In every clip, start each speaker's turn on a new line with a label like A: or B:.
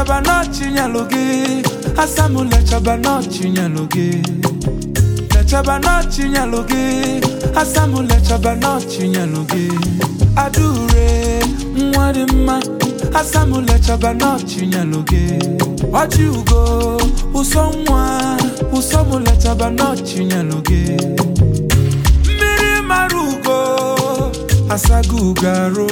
A: lechaba n'ọchịnyelụ gị asamụ lechaba n'ọchịnyelụ gị lechaba n'ọchịnyelụ gị asamụ lechaba n'ọchịnyelụ gị adaure nwa dị mma asamụ lechaba n'ọchịnyelụ gị ọjị ugo ụsọ nwa ụsọ mụ lechaba n'ọchịnyelụ gị mmiri mara ugo asago ugo arụ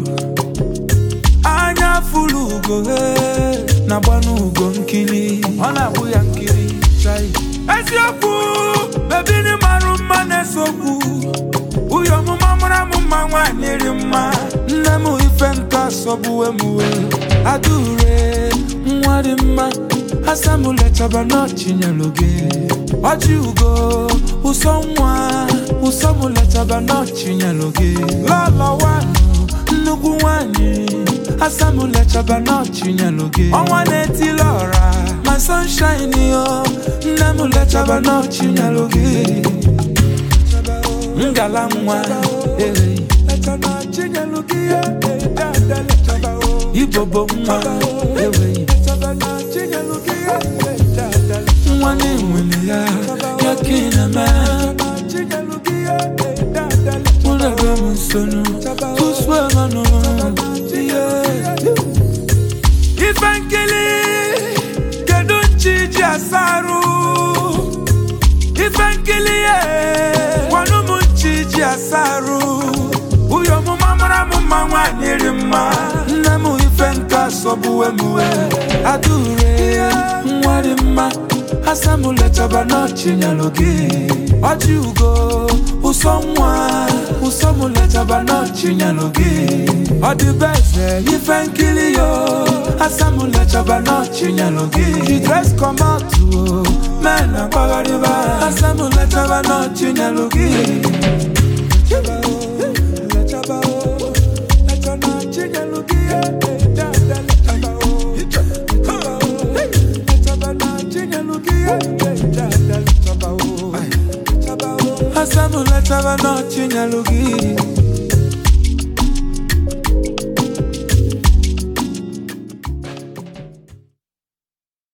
A: anya fụlụ ugo he na-agbanụ ugo nkiri ọ na-agbụ ya nkiri chai eziokwu bebini marụ mma na-esokwu uyo ọmụma mara m mma nwaanyị ri mma nne m ife nka sọgbuwe m wee adaure nwa dị mma asamụ lechaba n'ọchịnyelụ gị ọjị ugo ụsọ nwa ụsọ mụ lechaba n'ọchịnyelụ gị lọlọwanụ nnukwu nwanyị asamụ lechaba n'ọchịnyelụ gị ọnwa na-etili ọra ma sunshine yo nne m lechaba n'ọchịnyelụ gị ngala nwa ehe ibobo nwa ewe nwa na-enwere ya ya ka ị na-eme ụlọbe m nsonu tụsụemanụ ife nkili kedu nchi ji asarụ ife nkili ye gwanụ m nchi ji asarụ uyo ọmụma mara m mma nwaanyị ri mma nne m ife nka sọgbuwe m wee adaure nwa dị mma asamụ lechaba n'ọchịnyelụ gị ọjị ugo ụsọ nwa ụsọ mụ lechaba n'ọchịnyelụ gị ọ dị be eze ife nkiri yo asamụ lechaba n'ọchịnyelụ gị the dress comot o men agbagharịba asamụ lechaba n'ọchịnyelụ gị asamụ lechaba n'ọchịnyelụ gị